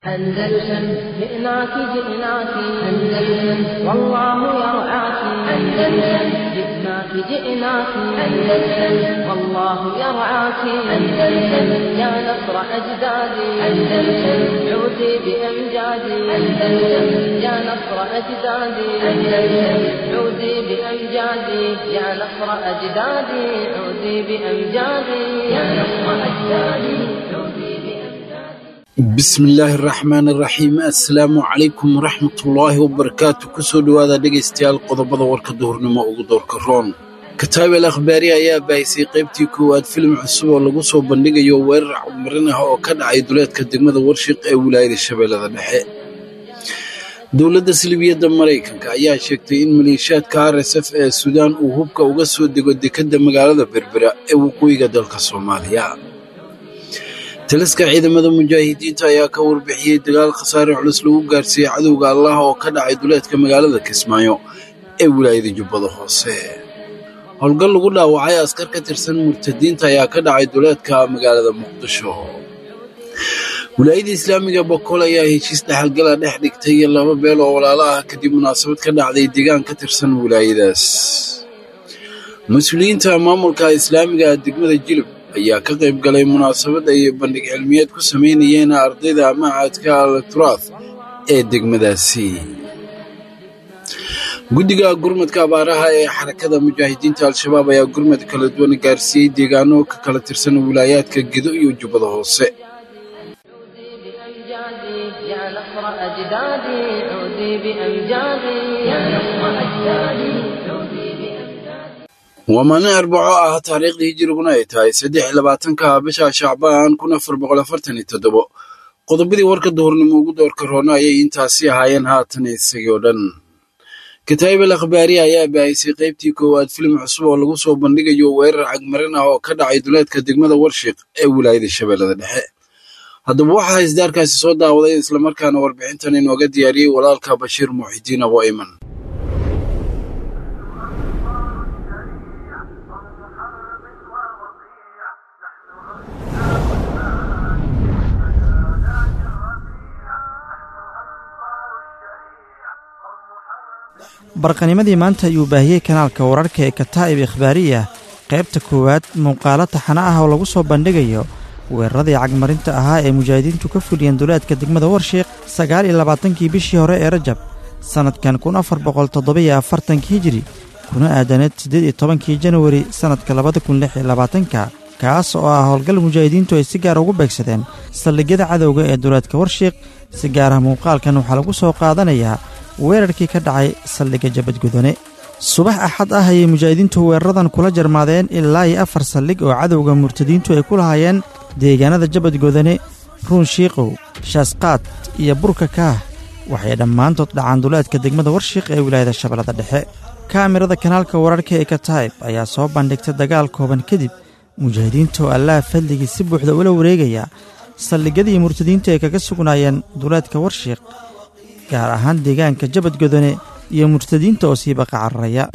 أندلسن جئناك جئناك أندلسن والله يرعاك أندلسن جئناك جئناك أندلسن والله يرعاك أندلسن يا نصر أجدادي أندلسن عودي بأمجادي أندلسن يا نصر أجدادي أندلسن عودي بأمجادي يا نصر أجدادي عودي بأمجادي يا نصر أجدادي عودي بأمجادي bismillaahi raxmaan iraxiim assalaamu calaykum waraxmatullaahi wabarakaatu kusoo dhowaada dhegaystayaal qodobada warka duhurnimo ugu doorka roon kataabel akhbaari ayaa baahisay qaybtii koowaad filim cusub oo lagu soo bandhigayo weerar cudmarin ah oo ka dhacay duleedka degmada warshiq ee wilaayada shabeellada dhexe dowladda silibiyadda maraykanka ayaa sheegtay in maleeshiyaadka r s f ee suudaan uu hubka uga soo dego dekedda magaalada berbera ee waqooyiga dalka soomaaliya taliska ciidamada mujaahidiinta ayaa ka warbixiyey dagaal khasaare culus lagu gaarsiiyey cadowga allaah oo ka dhacay duleedka magaalada kismaayo ee wilaayada jubbada hoose howlgal lagu dhaawacay askar ka tirsan murtadiinta ayaa ka dhacay duleedka magaalada muqdisho wilaayada islaamiga bokool ayaa heshiis dhexalgala dhex dhigtay laba beel oo walaalo ah kadib munaasabad ka dhacday deegaan ka tirsan wilaayadaas mas-uuliyiinta maamulka islaamiga degmada jilib ayaa ka qayb galay munaasabad ay bandhig cilmiyeed ku samaynayeen ardayda macadka alturath ee degmadaasi guddiga gurmadka abaaraha ee xarakada mujaahidiinta al-shabaab ayaa gurmad kala duwan gaarsiiyey deegaano ka kala tirsan wilaayaadka gedo iyo jubbada hoose بأمجادي يا نصر أجدادي عودي بأمجادي يا نصر أجدادي عودي بأمجادي waa maalin arbaco ah taariikhdii hijiriguna ay tahay saddex iyo labaatanka bisha shacbaan kun afar boqol afartan iyo toddobo qodobadii warka duhurnimo ugu doorka roona ayay intaasi ahaayeen haatan isagii oo dhan kataabel akhbaari ayaa baahisay qaybtii koowaad filim cusub oo lagu soo bandhigayo weerar cagmarin ah oo ka dhacay duleedka degmada warshiq ee wilaayada shabeellada dhexe haddaba waxaa isdaarkaasi soo daawaday islamarkaana warbixintan inooga diyaariyey walaalka bashiir muuxidiin abo ayman barqanimadii maanta ayuu baahiyey kanaalka wararka ee kataa'ib ikhbaariya qaybta koowaad muuqaalo taxano ah oo lagu soo bandhigayo weeraradii cagmarinta ahaa ee mujaahidiintu ka fuliyeen duleedka degmada warshiiq sagaal iyo labaatankii bishii hore ee rajab sannadkan kun afar boqol toddobiyo afartankii hijiri kuna aadaneed siddeed iyo tobankii janawari sannadka labada kun lix iyo labaatanka kaas oo ah howlgal mujaahidiintu ay si gaar ugu beegsadeen saldhigyada cadowga ee duleedka warshiiq si gaar ah muuqaalkan waxaa lagu soo qaadanayaa weerarkii ka dhacay saldhigga jabadgudane subax axad ah ayay mujaahidiintu weeraradan kula jarmaadeen ilaa iyo afar saldhig oo cadowga murtadiintu ay ku lahaayeen deegaanada jabadgodane ruun shiiqow shaasqaad iyo burka kaah waxay dhammaantood dhacaan duleedka degmada warshiiq ee wilaayada shabeellada dhexe kaamirada kanaalka wararka ee kataib ayaa soo bandhigtay dagaal kooban kadib mujaahidiinta oo allaah fadligii si buuxda ula wareegaya saldhigyadii murtadiintu ay kaga sugnaayeen duleedka warshiiq gaar ahaan deegaanka jabadgodone iyo murtadiinta oo sii baqa cararaya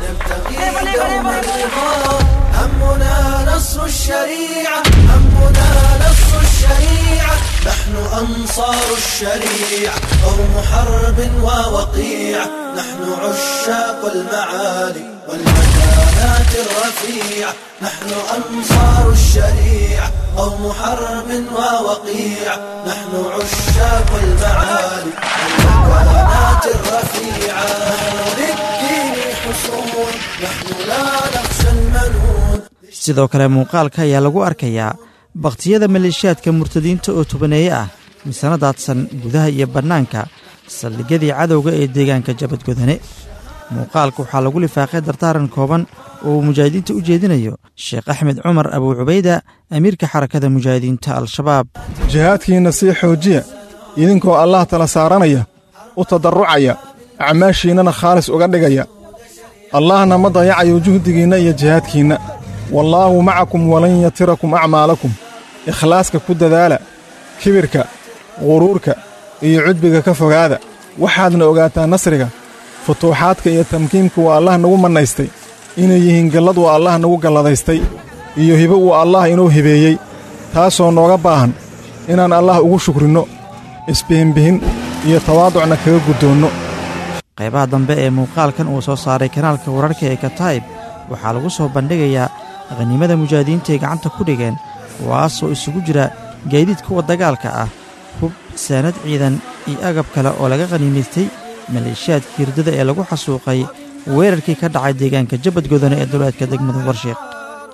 همنا نصر الشريعة همنا نصر الشريعة نحن أنصار الشريعة قوم حرب ووقيعة نحن عشاق المعالي والمكانات الرفيعة نحن أنصار الشريعة قوم حرب ووقيعة نحن عشاق المعالي والمكانات الرفيعة نحن للدين حصون نحن لا نخشى المنون sidoo kale muuqaalka ayaa lagu arkayaa bakhtiyada maleeshiyaadka murtadiinta oo tubaneeye ah misana daadsan gudaha iyo bannaanka saldhigyadii cadowga ee deegaanka jabadgodane muuqaalka waxaa lagu lifaaqay dardaaran kooban oo uu mujaahidiinta u jeedinayo sheekh axmed cumar abuu cubayda amiirka xarakada mujaahidiinta al-shabaab jihaadkiinna sii xoojiya idinkoo allah tala saaranaya u tadarrucaya acmaashiinnana khaalis uga dhigaya allahna ma dayacayo juhdigiinna iyo jihaadkiinna wallaahu macakum walan yatirakum acmaalakum ikhlaaska ku dadaala kibirka quruurka iyo cudbiga ka fogaada waxaadna ogaataa nasriga futuuxaadka iyo tamkiinka waa allah nagu mannaystay inay yihiin gallad waa allah nagu galladaystay iyo hibo uu allah inuu hibeeyey taasoo nooga baahan inaan allah ugu shukrinno isbihinbihin iyo tawaaducna kaga guddoonno qaybaha dambe ee muuqaalkan uu soo saaray kanaalka wararka ee kataib waxaa lagu soo bandhigayaa khaniimada mujaahidiinta ay gacanta ku dhigeen kuwaasoo isugu jira gaadiid kuwa dagaalka ah hub saanad ciidan iyo agab kale oo laga khaniimaystay maleeshiyaadka hirdada ee lagu xasuuqay weerarkii ka dhacay deegaanka jabad godone ee duleedka degmada warshiiq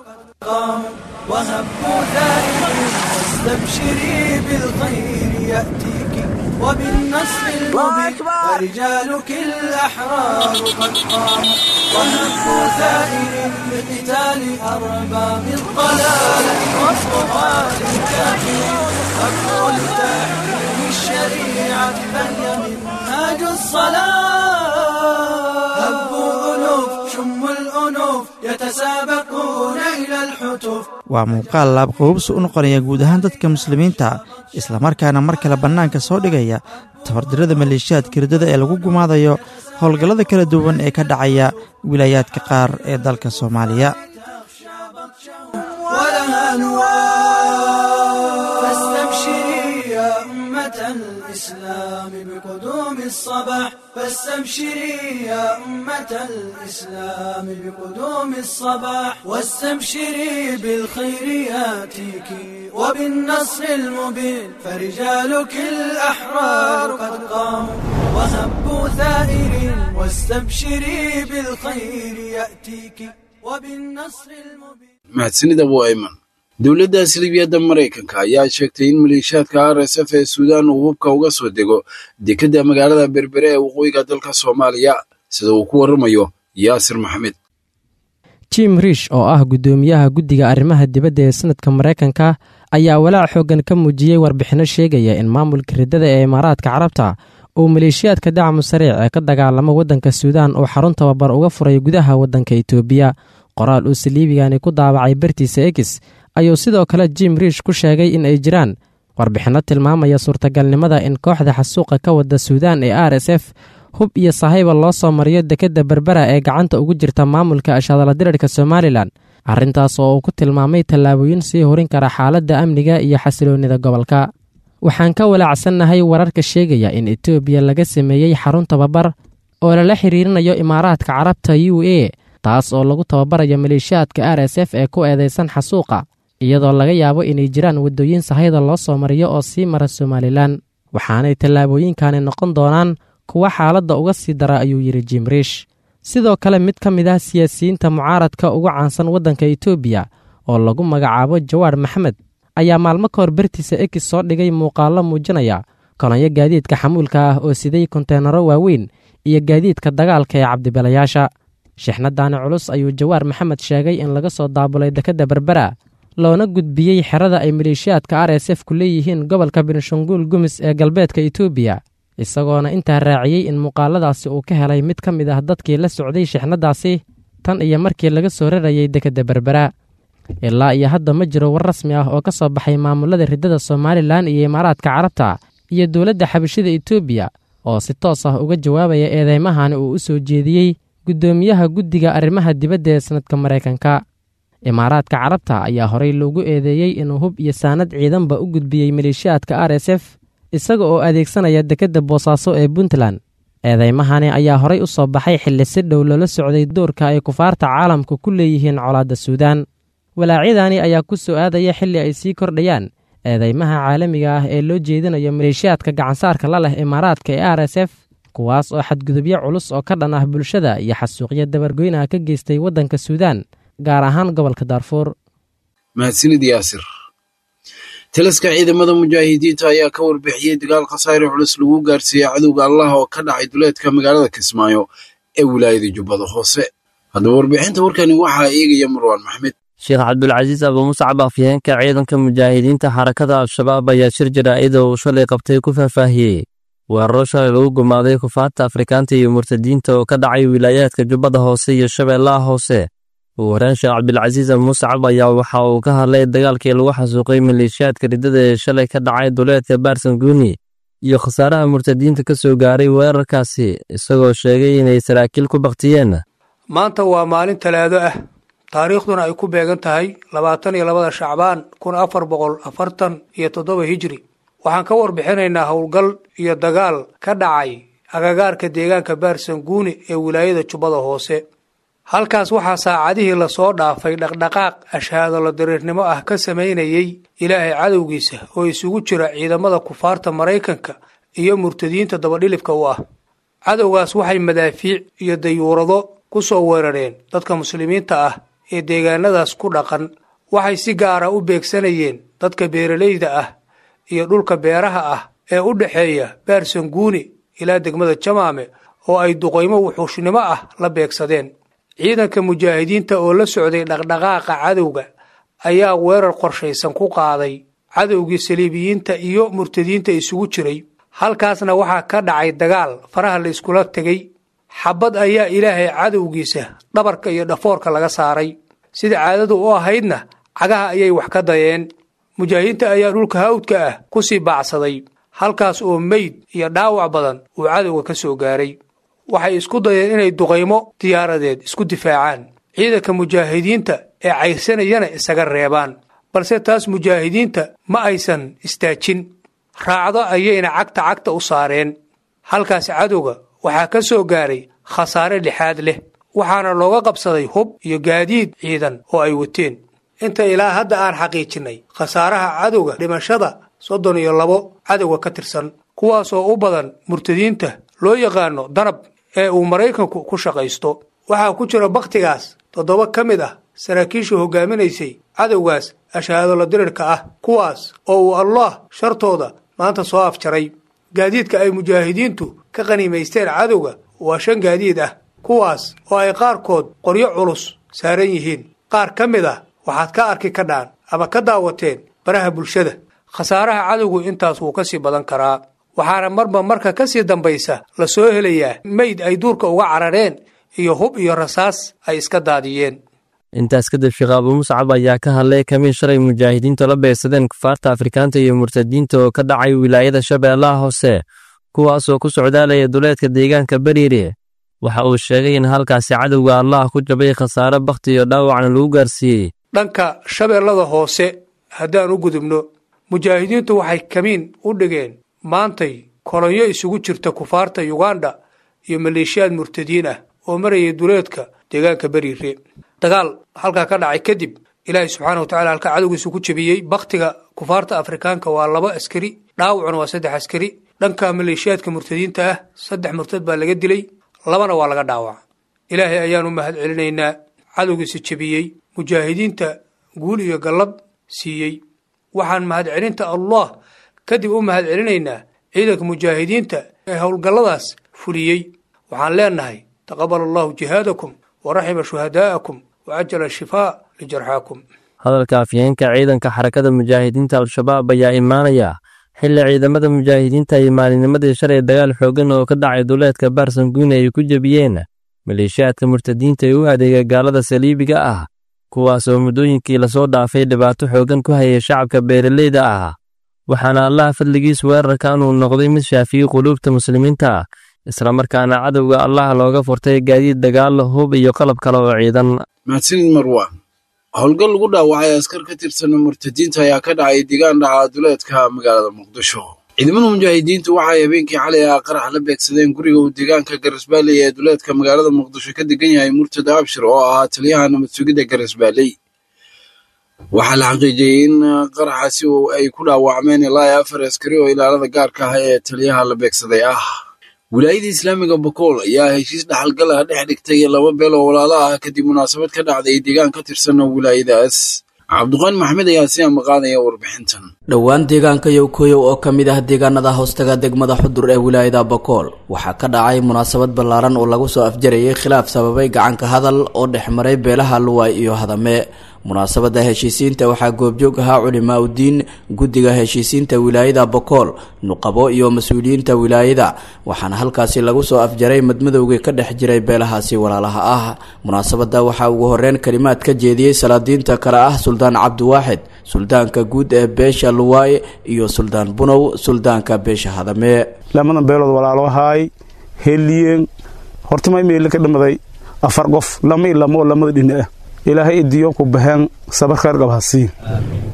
وهبوا ثائر واستبشري بالخير يأتيك وبالنصر المبين فرجالك الأحرار قد قاموا وهبوا ثائر بقتال أرباب الضلال والطغاة الكافرين هبوا لتحكيم الشريعة فهي منهاج الصلاة هبوا ألوف شموا الأنوف يتسابقون إلى الحتوف waa muuqaal laabqabobsi u noqonaya guud ahaan dadka muslimiinta islamarkaana mar kale bannaanka soo dhigaya tabardirada maleeshiyaadka hirdada ee lagu gumaadayo howlgallada kala duwan ee ka dhacaya wilaayaadka qaar ee dalka soomaaliya ولها نوار فاستبشري يا أمة الإسلام بقدوم الصباح فاستبشري يا أمة الإسلام بقدوم الصباح واستبشري بالخير ياتيك وبالنصر المبين فرجالك الأحرار قد قاموا وهبوا ثائرين واستبشري بالخير يأتيك وبالنصر المبين mahadsanida waa ayman dowladda silibiyadda maraykanka ayaa sheegtay in maleeshiyaadka r s f ee suudaan uu hubka uga soo dego dekedda magaalada berbere ee waqooyiga dalka soomaaliya sida uu ku warramayo yaasir maxamed jim riish oo ah guddoomiyaha guddiga arrimaha dibadda ee sanadka maraykanka ayaa walaac xooggan ka muujiyey warbixinno sheegaya in maamulka riddada ee imaaraadka carabta uu maleeshiyaadka dacmu sariic ee ka dagaalamo waddanka suudaan uu xarun tababar uga furay gudaha waddanka etoobiya qoraal uu saliibigani ku daabacay bartiisa egis ayuu sidoo kale jim riish ku sheegay in ay jiraan warbixinno tilmaamaya suurtagalnimada in kooxda xasuuqa ka wadda suudaan ee r s f hub iyo sahayba loo soo mariyo dekedda berbera ee gacanta ugu jirta maamulka ashadaladirirka somalilan arrintaas oo uu ku tilmaamay tallaabooyin sii horin kara xaaladda amniga iyo xasiloonnida gobolka waxaan ka walaacsannahay wararka sheegaya in etoobiya laga sameeyey xarun tababar oo lala xiriirinayo imaaraadka carabta u a taas oo lagu tababarayo maleeshiyaadka r s f ee ku eedaysan xasuuqa iyadoo laga yaabo inay jiraan waddooyin sahayda loo soo mariyo oo sii mara somalilan waxaanay tallaabooyinkani noqon doonaan kuwa xaaladda uga sii dara ayuu yidhi jim riish sidoo kale mid ka mid ah siyaasiyiinta mucaaradka ugu caansan waddanka etoobiya oo lagu magacaabo jawaar maxamed ayaa maalmo ka hor bartiisa ekis soo dhigay muuqaallo muujinaya kolonyo gaadiidka xamuulka ah oo siday konteenaro waaweyn iyo gaadiidka dagaalka ee cabdibelayaasha shixnadaani culus ayuu jawaar maxamed sheegay in laga soo daabulay dekedda berbera loona gudbiyey xerada ay maleeshiyaadka r s f ku leeyihiin gobolka benshangul gumis ee galbeedka etoobiya isagoona intaa raaciyey in muuqaaladaasi uu ka helay mid ka mid ah dadkii la socday shixnadaasi tan iyo markii laga soo rarayay dekedda berbera ilaa iyo hadda ma jiro war rasmi ah oo ka soo baxay maamulada riddada somalilan iyo imaaraadka carabta iyo dowladda xabashida etoobiya oo si toos ah uga jawaabaya eedeymahani uu u soo jeediyey guddoomiyaha guddiga arrimaha dibadda ee sanadka maraykanka imaaraadka carabta ayaa horey loogu eedeeyey inuu hub iyo saanad ciidanba u gudbiyey maleeshiyaadka r s f isaga oo adeegsanaya dekedda boosaaso ee puntland eedeymahani ayaa horey u soo baxay xilli si dhow loola socday doorka ay kufaarta caalamka ku leeyihiin colaadda suudaan walaacyadani ayaa ku soo aadaya xilli ay sii kordhayaan eedeymaha caalamiga ah ee loo jeedinayo maleeshiyaadka gacansaarka la leh imaaraadka ee r s f kuwaas oo xadgudubyo culus oo ka dhan ah bulshada iyo xasuuqyo dabargoynaha ka geystay waddanka suudaan gaar ahaan gobolka daarfuur mahadsanid yaasir taliska ciidamada mujaahidiinta ayaa ka warbixiyey dagaal khasaare culus lagu gaarsiiyey cadowga allah oo ka dhacay duleedka magaalada kismaayo ee wilaayada jubbada hoose haddaba warbixinta warkani waxaa eegaya marwaan maxmed sheekh cabdulcasiis abumusacab afyeenka ciidanka mujaahidiinta xarakada al-shabaab ayaa shir jaraa'ida uu shalay qabtay ku faahfaahiyey weeraro shalay lagu gumaaday kufaarta afrikaanta iyo murtadiinta oo ka dhacay wilaayaadka jubbada hoose iyo shabeellaha hoose ugu horeen sheekh cabdilcasiis abumusacab ayaa waxa uu ka hadlay dagaalkii lagu xasuuqay maleeshiyaadka riddada ee shalay ka dhacay duleedka baarsanguuni iyo khasaaraha murtadiinta ka soo gaaray weerarkaasi isagoo sheegay inay saraakiil ku baktiyeen maanta waa maalin talaado ah taariikhduna ay ku beegan tahay labaatan iyo labada shacbaan kun afar boqol afartan iyo toddoba hijri waxaan ka warbixinaynaa howlgal iyo dagaal ka dhacay agagaarka deegaanka baarsanguuni ee wilaayada jubbada hoose halkaas waxaa saacadihii lasoo dhaafay dhaqdhaqaaq ashaadolo dariirnimo ah ka samaynayay ilaahay cadowgiisa oo isugu jira ciidamada kufaarta maraykanka iyo murtadiinta dabadhilibka u ah cadowgaas waxay madaafiic iyo dayuurado ku soo weerareen dadka muslimiinta ah ee deegaanadaas ku dhaqan waxay si gaara u beegsanayeen dadka beeralayda ah iyo dhulka beeraha ah ee u dhexeeya baarsanguuni ilaa degmada jamaame oo ay duqaymo wuxuushnimo ah la beegsadeen ciidanka mujaahidiinta oo la socday dhaqdhaqaaqa cadowga ayaa weerar qorshaysan ku qaaday cadowgii saliibiyiinta iyo murtadiinta isugu jiray halkaasna waxaa ka dhacay dagaal faraha la iskula tegay xabad ayaa ilaahay cadowgiisa dhabarka iyo dhafoorka laga saaray sida caadadu u ahaydna cagaha ayay wax ka dayeen mujaahidiinta ayaa dhulka hawdka ah ku sii baacsaday halkaas oo meyd iyo dhaawac badan uu cadowga ka soo gaaray waxay isku dayeen inay duqaymo diyaaradeed isku difaacaan ciidanka mujaahidiinta ee cayrsanayana isaga reebaan balse taas mujaahidiinta ma aysan istaajin raacdo ayayna cagta cagta u saareen halkaas cadowga waxaa ka soo gaaray khasaare lixaad leh waxaana looga qabsaday hub iyo gaadiid ciidan oo ay wateen inta ilaa hadda aan xaqiijinnay khasaaraha cadowga dhimashada soddon iyo labo cadowga ka tirsan kuwaasoo u badan murtadiinta loo yaqaano danab ee uu maraykanku ku shaqaysto waxaa ku jira bakhtigaas toddoba ka mid ah saraakiisha hogaaminaysay cadowgaas ashahaadolo dirirka ah kuwaas oo uu allah shartooda maanta soo afjaray gaadiidka ay mujaahidiintu ka qaniimaysteen cadowga waa shan gaadiid ah kuwaas oo ay qaarkood qoryo culus saaran yihiin qaar ka mid ah waxaad ka arki kadhaan ama ka daawateen baraha bulshada khasaaraha cadowgu intaas wuu ka sii badan karaa waxaana marba marka ka sii dambaysa la soo helayaa meyd ay duurka uga carareen iyo hub iyo rasaas ay iska daadiyeen intaas kadib sheekh abu muscab ayaa ka hadlay kamiin shalay mujaahidiintu la beegsadeen kufaarta afrikaanta iyo murtadiinta oo ka dhacay wilaayada shabeellaha hoose kuwaasoo ku socdaalaya duleedka deegaanka beriire waxa uu sheegay in halkaasi cadowga allah ku jabay khasaare bakhti iyo dhaawacna lagu gaarsiiyey dhanka shabeellada hoose haddaan u gudubno mujaahidiintu waxay kamiin u dhigeen maantay kolonyo isugu jirta kufaarta yuganda iyo maleeshiyaad murtadiin ah oo marayay duleedka deegaanka beriire dagaal halkaa ka dhacay kadib ilaahay subxaana wa tacala halkaa cadowgiisu ku jebiyey bakhtiga kufaarta afrikaanka waa laba askari dhaawacuna waa saddex askari dhanka maleeshiyaadka murtadiinta ah saddex murtad baa laga dilay labana waa laga dhaawaca ilaahay ayaanu mahad celinaynaa cadowgiisa jebiyey mujaahidiinta guul iyo gallad siiyey waxaan mahadcelinta allah kadib u mahad celinaynaa ciidanka mujaahidiinta ee howlgalladaas fuliyey waxaan leenahay taqabal allahu jihaadakum waraxima shuhadaa'akum wacajala shifaa lijarxaakum hadalka afyeenka ciidanka xarakada mujaahidiinta al-shabaab ayaa imaanaya xilli ciidamada mujaahidiinta ay maalinimadii shalay dagaal xooggan oo ka dhacay duleedka baarsanguune ay ku jebiyeen maleeshiyaadka murtadiinta ee u adeega gaalada saliibiga ah kuwaas oo muddooyinkii lasoo dhaafay dhibaato xooggan ku hayay shacabka beeraleyda ah waxaana allah fadligiis weerarkan uu noqday mid shaafiyey quluubta muslimiinta islamarkaana cadowga allah looga furtay gaadiid dagaal hub iyo qalab kale oo ciidan mahadsanid marwaan howlgal lagu dhaawacay askar ka tirsan murtadiinta ayaa ka dhacay deegaan dhaca duleedka magaalada muqdisho ciidamada mujaahidiintu waxay habeenkii xalay ah qarax la beegsadeen guriga uu deegaanka garisbaalley ee duleedka magaalada muqdisho ka degan yahay murtada abshir oo ahaa taliyaha nabad sugidda garisbaalley waxaa la xaqiijiyey in qaraxaasi ay ku dhaawacmeen ilaa afar askari oo ilaalada gaarka ah ee taliyaha la beegsaday ah wilaayada islaamiga bokool ayaa heshiis dhaxalgal ah dhex dhigtay laba beel oo walaalo ah kadib munaasabad ka dhacday deegaan ka tirsan wilaayadaas cabdiqaani maxmed ayaa si amaqaadaya warbixintan dhowaan deegaanka yowkoyow oo ka mid ah deegaanada hoostaga degmada xudur ee wilaayada bokool waxaa ka dhacay munaasabad ballaaran oo lagu soo afjarayay khilaaf sababay gacanka hadal oo dhex maray beelaha luwaay iyo hadame munaasabada heshiisiinta waxaa goobjoog ahaa culimaa udiin guddiga heshiisiinta wilaayada bokool nuqabo iyo mas-uuliyiinta wilaayada waxaana halkaasi lagu soo afjaray madmadowgii ka dhex jiray beelahaasi walaalaha ah munaasabada waxaa ugu horeyn kalimaad ka jeediyey salaadiinta kale ah suldaan cabdiwaaxid suldaanka guud ee beesha luwaay iyo suldaan bunow suldaanka beesha hadame lamadan beelood walaalo ahaay heliyeen hortamay meeli ka dhamaday afar qof lama ilamo oo lamada dhina ah ilaahay idiyo ku baxeen sabar khayr qab hasii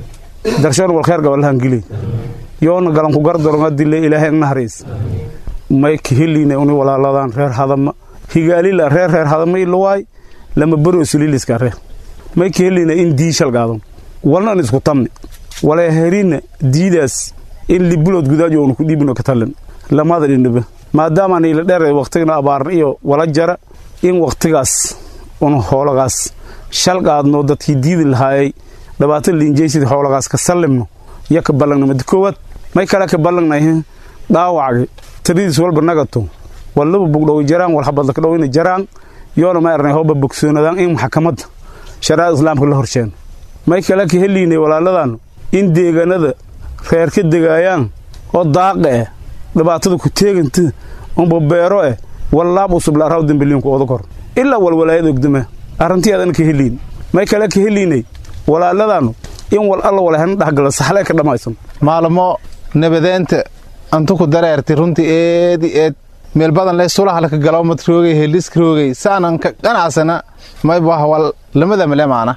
darshan wal kheer gabalahan gili yoona galanku gardaronga dile ilaahay nahariis may kaheliina uni walaaladan reer hadama higaalila reer reer hadama ilawaay lama baro suliliska reer may kaheliina in diishal gaadon walnan isku tamni wala herina diidaas in libulood gudaajo onu ku dhiibino katalan lamada dhindhiba maadaamaan ila dheer waqtigana abaarna iyo wala jara in waqtigaas un hoolagaas shal qaadno dadkii diidi lahaayay dhibaato liinjaysid hoolagaas ka sallimno iyo ka ballangna madi koowaad may kale ka ballangnay dhaawacga tiridiis walba nagato wallaba bugdhowi jaraan wal habadlaka dhowina jaraan yoona ma ernay hooba bogsoonadaan in maxkamadda shariicada islaamka la horsheen may kale ka heliynay walaaladan in deegaanada reer ka degaayaan oo daaqa eh dhibaatada ku teeganta unba beero eh wallaab usub la araw dembeliinku oda kor ilaa walwalaayad ogdama arrintii adan ka heliyn may kale ka heliynay walaaladanu in wal alla walahana dhexgala saxlee ka dhammaysan maalmo nabadeenta antu ku dareertay runtii eedi eed meel badan le sulahalka galawmad roogay helisk roogay saanan ka qanacsana maybaha wal lamada male maana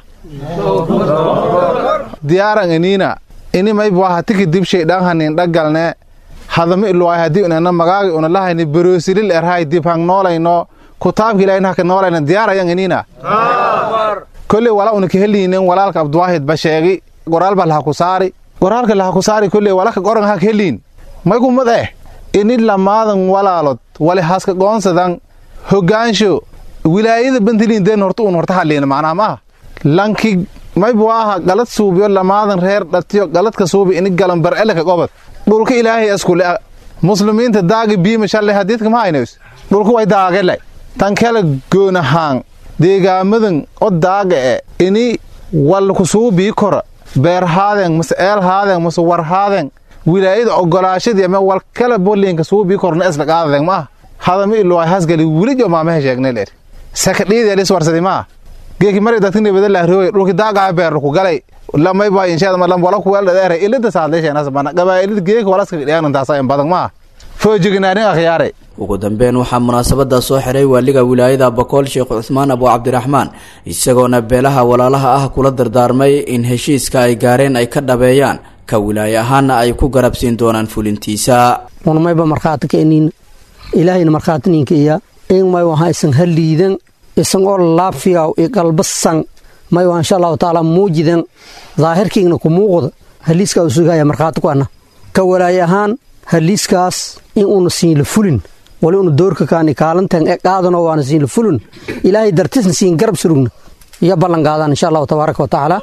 diyaaran iniina ini maybaha tiki dibshay dhanhanin dhagalne hadama iluwaay haddii unana magaagi una lahayni baroosilil erhay dib hang noolayno kutaabki ilahin haka noolayna diyaarayan iniina kolley wala una ka heliinen walaalka abduwaahid ba sheegi goraalba laha ku saari goraalka laha ku saari kolley walaka goran hak heliin maygumad eh ini lamaadan walaalod wali haska goonsadan hogaansho wilaayada bantiliin den horta un horta hadliina macnaa maaha lanki maybuaha galad suubiyo lamaadan reer dhatiyo galadka suubi ini galan barceleka gobad dhulka ilaahay askule muslimiinta daagi biima shalle hadiidka ma haynays dhulka way daagele tan kala goonahaan deegaamadan o daaga e ini walku suubii kora beerhaadeen mase eelhaadeen mase warhaadeen wilaayada ogolaashadii ama wal kala bolinka suubii korna isla qaadadeen maaha hadama iluwaay hasgali wilijo maamaha sheegnay leer sakadhiideelis warsadi maaha geeki mari dadka nibada lahrooy dhulki daagaha beerku galay lamay baa inshaada malam wala ku weelda dheere ilada saadleesheenas bana gabaa'ilada geeki walaska dhiyaan taasa in badan maaha foojignaadin akhyaare ugu dambeyn waxaa munaasabada soo xiray waaliga wilaayada bakool sheekh cusmaan abu cabdiraxmaan isagoona beelaha walaalaha ah kula dardaarmay in heshiiska ay gaareen ay ka dhabeeyaan ka wilaaye ahaana ay ku garabsiin doonaan fulintiisa unmayba markhaati ka inin ilaahayna markhaatininka iya in may waha isan haliidan isan oo laafiyaw i qalbasan may waa insha allahu tacaala muujidan daahirkiigna ku muuqda haliiska u sugaya markhaati ku ana ka walaaye ahaan haliiskaas in uuna siinla fulin wali una doorka kaani kaalantan e qaadano waana siinla fulin ilaahay dartisna siin garab surugna iyo ballan qaadaan insha allahu tabaaraka wa tacaala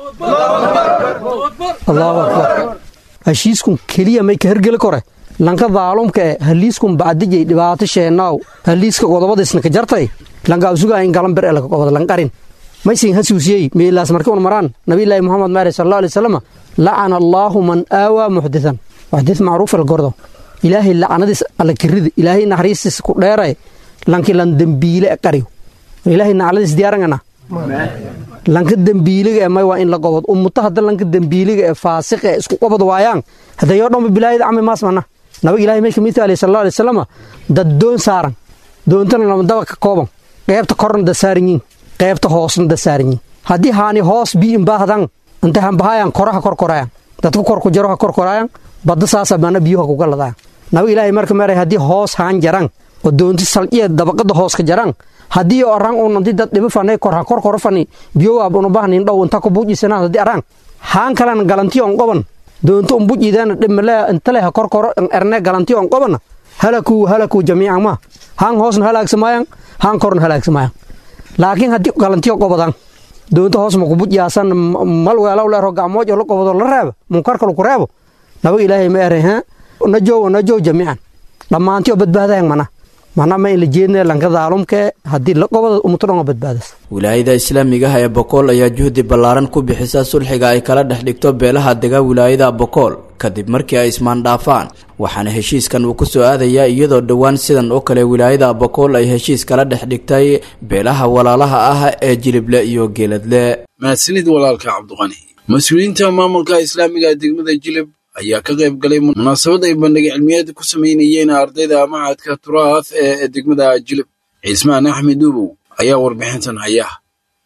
allahu akbar heshiiskun keliya may ka hergeli kore lanka daalumka e haliiskun bacdijay dhibaato sheenaaw haliiska godobadiisna ka jartay lanka usugaa in galan ber elaka qobod lanqarin maysin hasuusiyey meelaas marka un maraan nabiyllaahi muxamed maare sal alla alay wasalam lacana allaahu man aawaa muxditan muxdit macruuf el gordo ilaahay lacnadiis alla kirida ilaahay naxariistiis ku dheeray lanki lan dembiile e qariyo ilaahay nacladiis diyaarangana lanka dembiiliga e may waa in la gobod ummuto hadda lanka dembiiliga ee faasiqa e isku qobod waayaan hadayoo dhanba bilaayada cami maas mana nabag ilahay may kamid tahay sal alla alay wasalam dad doon saaran doontana lama daba ka kooban qeybta korna da saaran yiin qeybta hoosna da saaran yiin haddii haani hoos biin baahdan inta hanbahayan koraha korkorayan dadka korku jaro ha korkorayan badda saasa mana biyuha kuga ladaan nabag ilaahay marka meeray haddii hoos haan jaran oo doonti salciya dabaqada hoos ka jaran haddii orang un anti dad dhiba fanay kor ha kor koro fani biyo waab una bahnin dhow inta ku bujisana haddii arang haan kalan galanti on qoban doonto un bujidaana dhimale intale ha kor koro erne galanti on qobana halaku halaku jamiican ma haan hoosna halaagsamayaan haan korna halaagsamayaan laakiin haddii galantiyo qobadan doonto hoos ma kubujiyaasan mal weelaw leero gacmoojo la qobodo la reeba munkarka laku reebo nabag ilaahay ma eray ha najow najow jamiican dhammaantiyo badbaadayan mana mana ma in la jeedna lanka daalumkee haddii la qobada umuto dhan oo badbaadas wilaayada islaamigaha ee bokool ayaa juhdi ballaaran ku bixisa sulxiga ay kala dhex dhigto beelaha dega wilaayada bokool kadib markii ay ismaandhaafaan waxaana heshiiskan uu ku soo aadayaa iyadoo dhowaan sidan oo kale wilaayada bokool ay heshiis kala dhex dhigtay beelaha walaalaha ah ee jilible iyo geeladle mahadsanid walaalka cabdiqani mas-uuliyiinta maamulka islaamiga degmada jilib ayaa ka qayb galay munaasabad ay bandhig cilmiyeed ku samaynayeen ardayda machadka turaath ee degmada jilib cismaan axmed duubow ayaa warbixintan haya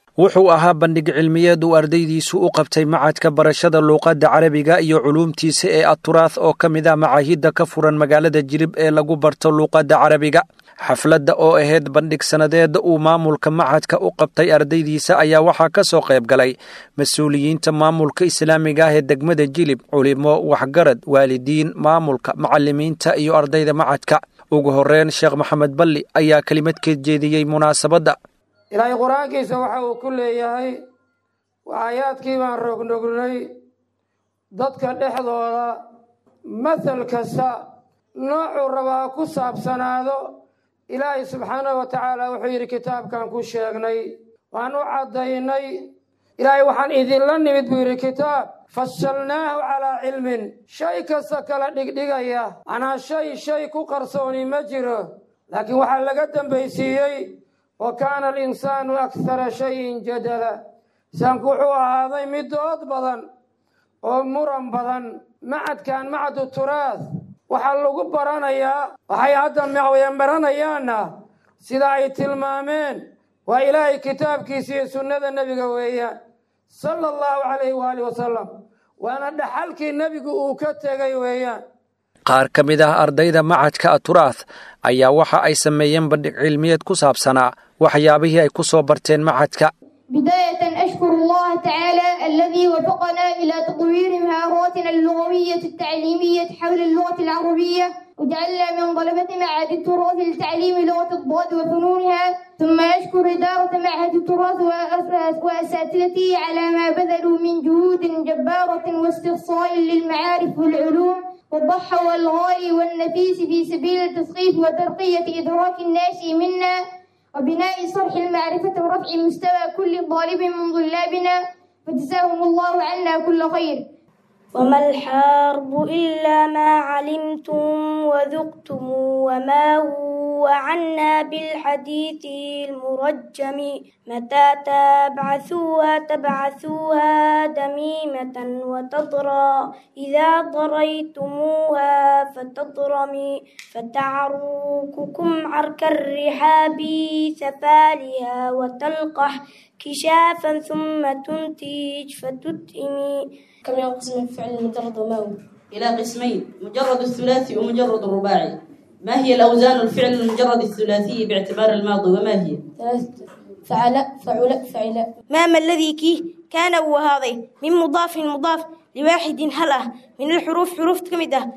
wuxuu ahaa bandhig cilmiyeed uu ardaydiisu u qabtay macadka barashada luuqadda carabiga iyo culuumtiisa ee aturaah oo ka mid ah macaahidda ka furan magaalada jilib ee lagu barto luuqadda carabiga xafladda oo ahayd bandhig sannadeed uu maamulka macadka u qabtay ardaydiisa ayaa waxaa ka soo qayb galay mas-uuliyiinta maamulka islaamiga ah ee degmada jilib culimo waxgarad waalidiin maamulka macallimiinta iyo ardayda macadka ugu horreyn sheekh maxamed balli ayaa kelimad ka jeediyey munaasabadda ilaahay qur-aankiisa waxa uu ku leeyahay waayaadkii baan rognogrnay dadka dhexdooda mathal kasta noocuu rabaa ku saabsanaado ilaahay subxaanahu wa tacaala wuxuu yidhi kitaabkan ku sheegnay waan u caddaynay ilaahay waxaan idinla nimid buu yidhi kitaab fasalnaahu calaa cilmin shay kasta kala dhigdhigaya macnaa shay shay ku qarsooni ma jiro laakiin waxaa laga dambaysiiyey wa kaana alinsaanu akthara shayin jadala insaanku wuxuu ahaaday mid dood badan oo muran badan macadkan macadu turaad waxaa lagu baranayaa waxay hadda mawyan baranayaanna sida ay tilmaameen waa ilaahay kitaabkiisa iyo sunnada nebiga weeyaan sala allahu calayhi waaalih wasalam waana dhaxalkii nebigu uu ka tegay weeyaan qaar ka mid ah ardayda macadka aturaah ayaa waxa ay sameeyeen bandhig cilmiyeed ku saabsanaa waxyaabihii ay ku soo barteen macadka بداية أشكر الله تعالى الذي وفقنا إلى تطوير مهاراتنا اللغوية التعليمية حول اللغة العربية وجعلنا من طلبة معهد التراث لتعليم لغة الضاد وفنونها ثم أشكر إدارة معهد التراث وأساتذته على ما بذلوا من جهود جبارة واستقصاء للمعارف والعلوم والضحى والغالي والنفيس في سبيل التثقيف وترقية إدراك الناشئ منا وبناء صرح المعرفة ورفع مستوى كل طالب من طلابنا فجزاهم الله عنا كل خير وما الحرب إلا ما علمتم وذقتم وما هو عنا بالحديث المرجم متى تبعثوها تبعثوها دميمة وتضرى إذا ضريتموها فتضرمي فتعرككم عرك الرحاب سفالها وتلقح كشافا ثم تنتج فتتئمي كم ينقسم الفعل المجرد وما هو؟ إلى قسمين مجرد الثلاثي ومجرد الرباعي ما هي الأوزان الفعل المجرد الثلاثي باعتبار الماضي وما هي؟ ثلاثة فعل فعل فعل ما ما الذي كي كان وهذا من مضاف مضاف لواحد هلأ من الحروف حروف كمدة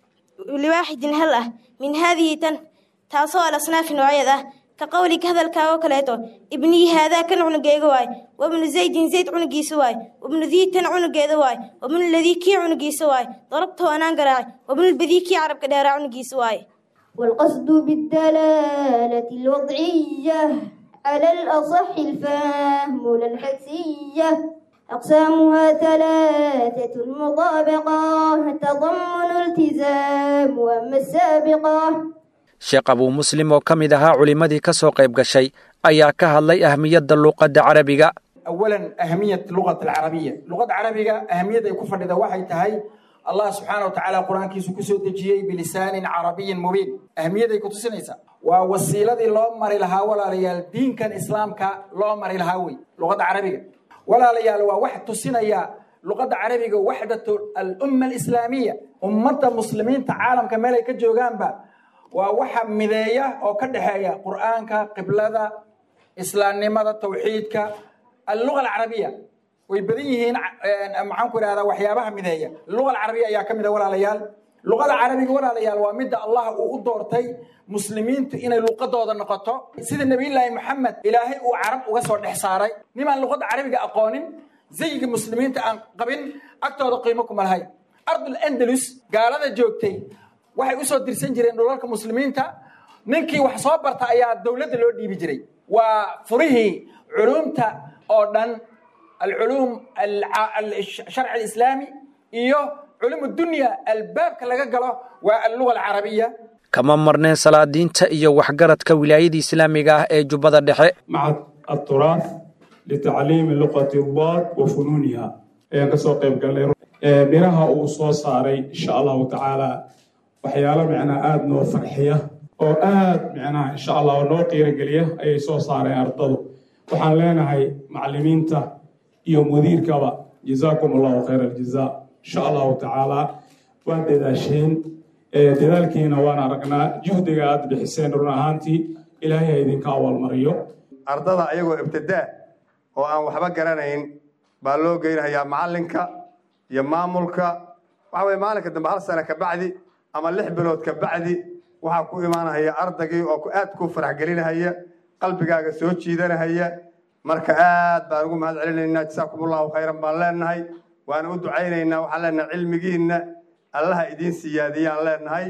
لواحد هلأ من هذه تن تاسو الأصناف نوعية كقولك هذا الكاو كليتو ابني هذا كان عنقيغ واي وابن زيد زيد عنقيس واي وابن ذي تن عنقيذ واي وابن الذي كي عنقيس واي ضربته أنا قراي وابن البذي كي عرب كدار عنقيس واي والقصد بالدلالة الوضعية على الأصح الفهم لا الحدسية أقسامها ثلاثة المطابقة تضمن التزام وأما السابقة sheekh abuu muslim oo ka mid ahaa culimmadii ka soo qayb gashay ayaa ka hadlay ahmiyadda luuqadda carabiga أولا أهمية اللغة العربية اللغة العربية أهمية يكون فرد وحي تهي الله سبحانه وتعالى قرآن كيسو كسو تجيي بلسان عربي مبين أهمية يكون تسنيسا ووسيلة لو مري لها ولا ليال دين كان إسلام كا لو مري لها وي لغة عربية ولا ليال واحد تسنيا لغة عربية وحدة الأمة الإسلامية أمة المسلمين تعالم كمالي كجوغان با waa waxa mideeya oo ka dhexeeya qur'aanka qiblada islaamnimada tawxiidka alluga alcarabiya way badan yihiin maxaan ku idhahdaa waxyaabaha mideeya luga alcarabiya ayaa ka mid a walaalayaal luqada carabiga walaalayaal waa midda allah uu u doortay muslimiintu inay luqadooda noqoto sida nebiyullaahi maxamed ilaahay uu carab uga soo dhex saaray nimaan luqada carabiga aqoonin zayiga muslimiinta aan qabin agtooda qiimo kuma lahayn ardul andalus gaalada joogtay waxay u soo dirsan jireen dhulalka muslimiinta ninkii wax soo barta ayaa dowladda loo dhiibi jiray waa furihii culumta oo dhan alculuum sharci alislaami iyo culum dunya albaabka laga galo waa alluga alcarabiya kama marneen salaadiinta iyo waxgaradka wilaayada islaamiga ah ee jubbada dhexe macad aturaaf litacliimi luqati daad wa funuuniha ayaan kasoo qayb galnay miraha uu soo saaray insha allahu tacaala waxyaalo micnaha aada noo farxiya oo aada micnaha insha allah noo qiirogeliya ayay soo saareen ardadu waxaan leenahay macallimiinta iyo mudiirkaba jazaakum allahu khayra aljazaa insha allahu tacaala waa dadaasheen dadaalkiina waan aragnaa juhdiga aad bixiseen run ahaantii ilaahay ha idinka awaalmariyo ardada ayagoo ibtidaa oo aan waxba garanayn baa loo geynhayaa macallinka iyo maamulka waxa weye maalinka dambe hal sano kabacdi ama lix bilood kabacdi waxaa ku imaanahaya ardaygii oo aad ku farax gelinahaya qalbigaaga soo jiidanahaya marka aad baan ugu mahad celinaynaa jasaakum allahu khayran baan leenahay waana u ducaynaynaa waxaan leenahay cilmigiinna allaha idiin siyaadiyaan leenahay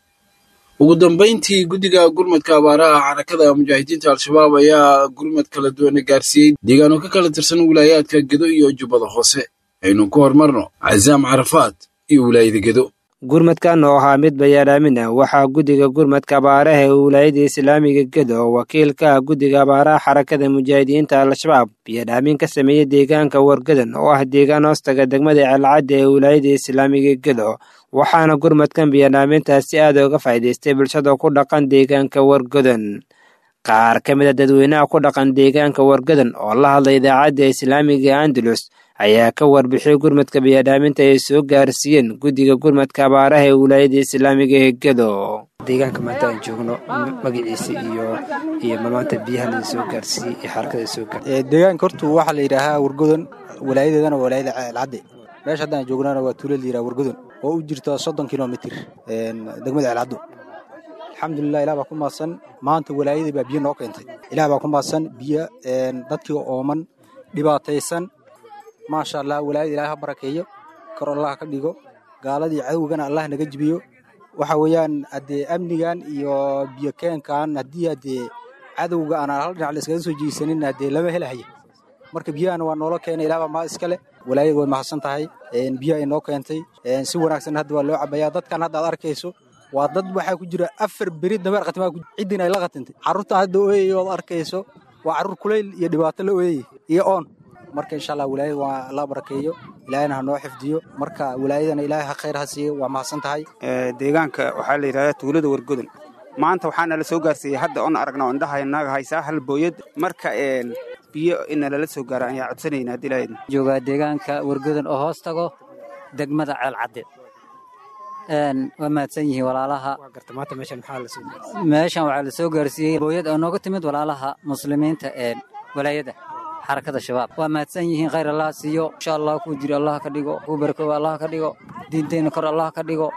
ugu dambayntii guddiga gurmadka abaaraha xarakada mujaahidiinta al-shabaab ayaa gurmad kala duwana gaarsiiyey deegaano ka kala tirsan wilaayaadka gedo iyo jubbada hoose aynu ku horumarno casaam carafaad iyo wilaayada gedo gurmadkan oo ahaa mid bayaadhaamin ah waxaa guddiga gurmadka abaaraha ee wilaayada islaamiga gedo oo wakiilka ah guddiga abaaraha xarakada mujaahidiinta al-shabaab biyadhaamin ka sameeyey deegaanka wargadan oo ah deegaan hoostaga degmada ceelcadda ee wilaayada islaamiga gedo waxaana gurmadkan biyadhaamintaas si aad uga faa'iidaystay bulshada ku dhaqan deegaanka wargadan qaar ka mid a dadweynaha ku dhaqan deegaanka wargadan oo la hadlay idaacadda islaamiga andalus ayaa ka warbixiyey gurmadka biyadhaaminta ay soo gaarsiiyeen guddiga gurmadka abaaraha ee wilaayada islaamiga ee gedo deegaanka maanta aan joogno magaciisa iyo iyo maanta biyaha la soo gaarsiiyey iyo xarakada soo gaarsiiyey deegaanka horta waxaa la yidhaahaa wargodan walaayadeedana waa walaayada ceelcadde meesha haddaan joognana waa tuulo la yidhaha wargodan oo u jirta soddon kilomitir degmada ceelcaddo alxamdulilah ilah baa ku maadsan maanta walaayadii baa biyo noo keentay ilah baa ku maadsan biyo dadkii ooman dhibaataysan maasha allah walaayada ilaah ha barakeeyo kor allah ka dhigo gaaladii cadowgana allah naga jibiyo waxa weeyaan haddee amnigan iyo biyo keenkan haddii haddee cadowga aan hal dhinac la iskaga soo jiisanin haddee lama helahaya marka biyahana waa noola keenay ilaah baa maa iskale walaayada way mahadsan tahay biyo ay noo keentay si wanaagsan hadda waa loo cabayaa dadkan hadda aad arkayso waa dad waxaa ku jira afar beri dameer khatimaa ciddin ay la khatintay carruurtan hadda ooyaya ood arkayso waa carruur kulayl iyo dhibaato la ooyayay iyo oon marka insha allah walaayada waa la barakeeyo ilaahayna ha noo xifdiyo marka walaayadana ilaahay ha khayr ha siiyo waa mahadsan tahay deegaanka waxaa la yidhahdaa tuulada wargodan maanta waxaana la soo gaarsiiyey hadda oon aragna oo indhaha naga haysaa hal booyad marka biyo ina lala soo gaara ayaa codsanayna haddii ilaahayna joogaa deegaanka wargodan oo hoos tago degmada ceelcadde waa mahadsan yihiin walaalaha meeshan waxaa la soo gaarsiiyey booyad oo nooga timid walaalaha muslimiinta ee walaayada xarakada shabaab waa mahadsan yihiin khayr allah siiyo insha allah kuu jiro allah ka dhigo kuu barakoobo allah ka dhigo diinteenna kor allah ka dhigo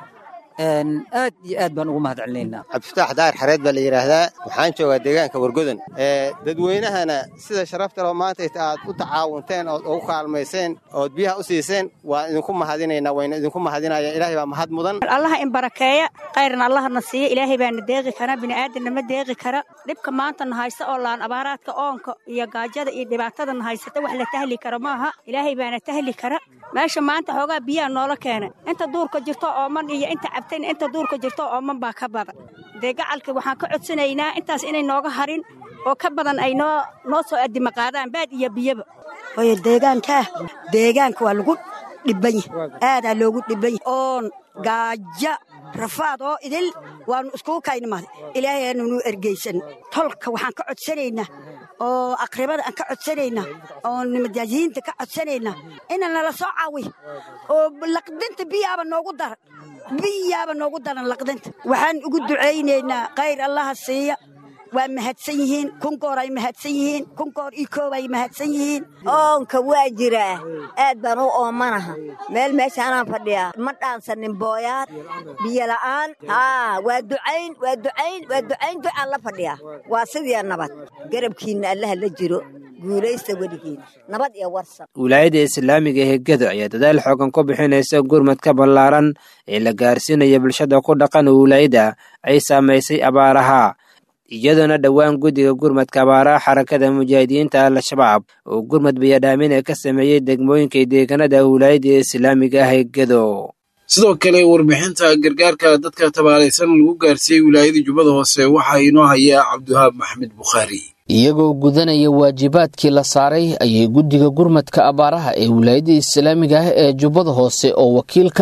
aad iyo aad baan ugu mahad celinaynaa cabdifataax daahir xareed baa la yidhaahdaa waxaan joogaa deegaanka wargodan dadweynahana sida sharafta loo maanta aad u tacaawunteen ood ugu kaalmayseen ood biyaha u siiseen waan idinku mahadinaynaa wayna idinku mahadinaya ilaahay baa mahad mudan allaha in barakeeya khayrna allahna siiya ilaahay baana deeqi kara bini'aadanna ma deeqi kara dhibka maantana haysta oo laan abaaraadka oonka iyo gaajada iyo dhibaatadana haysata wax la tahli kara maaha ilaahay baana tahli kara meesha maanta xoogaa biyaha noola keena inta duurka jirto ooman iyo inta cabtayna inta duurka jirto ooman baa ka badan dee gacalka waxaan ka codsanaynaa intaas inay nooga harin oo ka badan ay noo noo soo addima qaadaan baad iyo biyaba hooyo deegaankaa deegaanka waa lagu dhiban yahay aadaa loogu dhiban yahay oon gaaja rafaad oo idil waannu iskugu kaynimaaday ilaahay aanunu ergaysan tolka waxaan ka codsanaynaa oo aqribada aan ka codsanaynaa oo nimajaajiyiinta ka codsanaynaa ina nala soo caawiyo oo laqdinta biyaaba noogu daran biyaaba noogu daran laqdinta waxaan ugu ducaynaynaa khayr allaha siiya waa mahadsan yihiin kunkoor ay mahadsan yihiin kunkoor iyo koob ay mahadsan yihiin oonka waa jiraa aad baan u oomanaha meel meeshaanaan fadhiyaa ma dhaansanin booyaad biyo la'aan haa waa ducayn waa ducayn waa ducayn ducaan la fadhiyaa waa sidii nabad garabkiinna allaha la jiro guulaysta weligiin nabad iyo warsan wilaayada islaamiga ee gedo ayaa dadaal xoogan ku bixinaysa gurmadka ballaaran ee la gaarsiinaya bulshada ku dhaqan wilaayada ay saamaysay abaaraha iyadoona dhowaan guddiga gurmadka abaaraha xarakada mujaahidiinta al-shabaab oo gurmad biyadhaamina ka sameeyey degmooyinka deegaanada wilaayada islaamiga ah ee gedo sidoo kale warbixinta gargaarka dadka tabaalaysan lagu gaarsiiyey wilaayada jubbada hoose waxaa inoo hayaa cabdiwahaab maxmed bukhaari iyagoo gudanaya waajibaadkii la saaray ayay guddiga gurmadka abaaraha ee wilaayada islaamiga ah ee jubbada hoose oo wakiil ka ah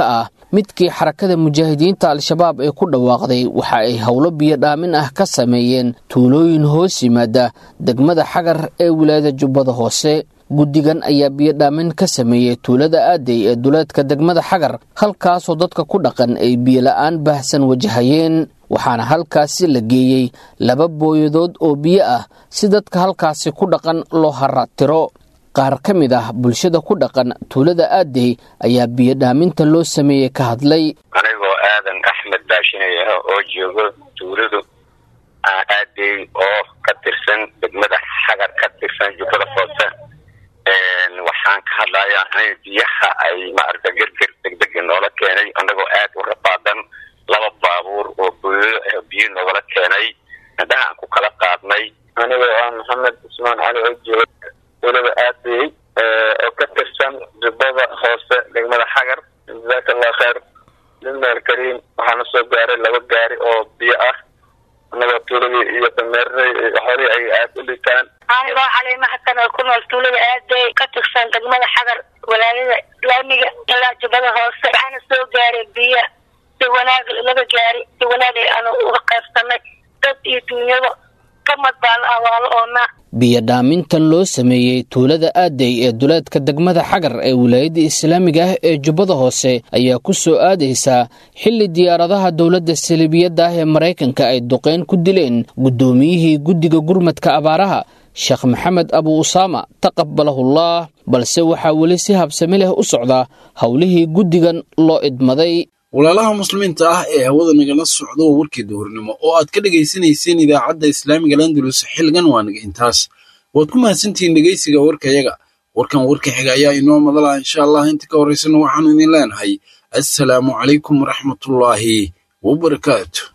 midkii xarakada mujaahidiinta al-shabaab ee ku dhawaaqday waxa ay howlo biyodhaamin ah ka sameeyeen tuulooyin hoos yimaada degmada xagar ee wilaayada jubbada hoose guddigan ayaa biyodhaamin ka sameeyey tuulada aadey ee duleedka degmada xagar halkaasoo dadka ku dhaqan ay biyola'aan baahsan wajahayeen waxaana halkaasi la geeyey laba booyadood oo biyo ah si dadka halkaasi ku dhaqan loo haraatiro qaar ka mid ah bulshada ku dhaqan tuulada aadey ayaa biyodhaaminta loo sameeyey ka hadlay anigoo aadan axmed baashinaya oo joogo tuuladu aadey oo ka tirsan degmada xagar ka tirsan jubbada hoose waxaan ka hadlayaa in biyaha ay maaragta gerger degdega noola keenay annagoo aad u rabaadan laba baabuur oo booyo biyo noogala keenay indhaha aan ku kala qaadnay anigoo ah maxamed cusmaan cali oo jooga tuulada aadey oo ka tirsan jubbada hoose degmada xagar jazaaka allah kheer limaal kariim waxaana soo gaaray laba gaari oo biyo ah annagoo tuuladii iyo dameeradii xoolihii ay aad u liitaan anigoo caleema xasan oo ku nool tuulada aadey ka tirsan degmada xagar walaayada islaamiga ilaa jubbada hoose waxaana soo gaaray biyo si wanaag laga gaari si wanaag aanu uga qaybsanay dad iyo duunyada kamad baa la awaalo oonaa biyodhaamintan loo sameeyey tuulada aadey ee duleedka degmada xagar ee wilaayadda islaamiga ah ee jubbada hoose ayaa ku soo aadaysaa xilli diyaaradaha dowladda saliibiyadda ah ee maraykanka ay duqeyn ku dileen guddoomiyihii guddiga gurmadka abaaraha sheekh maxamed abu usaama taqabalahullah balse waxaa weli si habsami leh u socda howlihii guddigan loo idmaday walaalaha muslimiinta ah ee hawada nagala socda waa warkii duhurnimo oo aad ka dhegaysanayseen idaacadda islaamiga landulus xilligan waa naga intaas waad ku mahadsantihiin dhegaysiga warkayaga warkan warka xiga ayaa inoo madala insha allah inta ka horraysana waxaanu idin leenahay assalaamu calaykum waraxmatullaahi wabarakaatu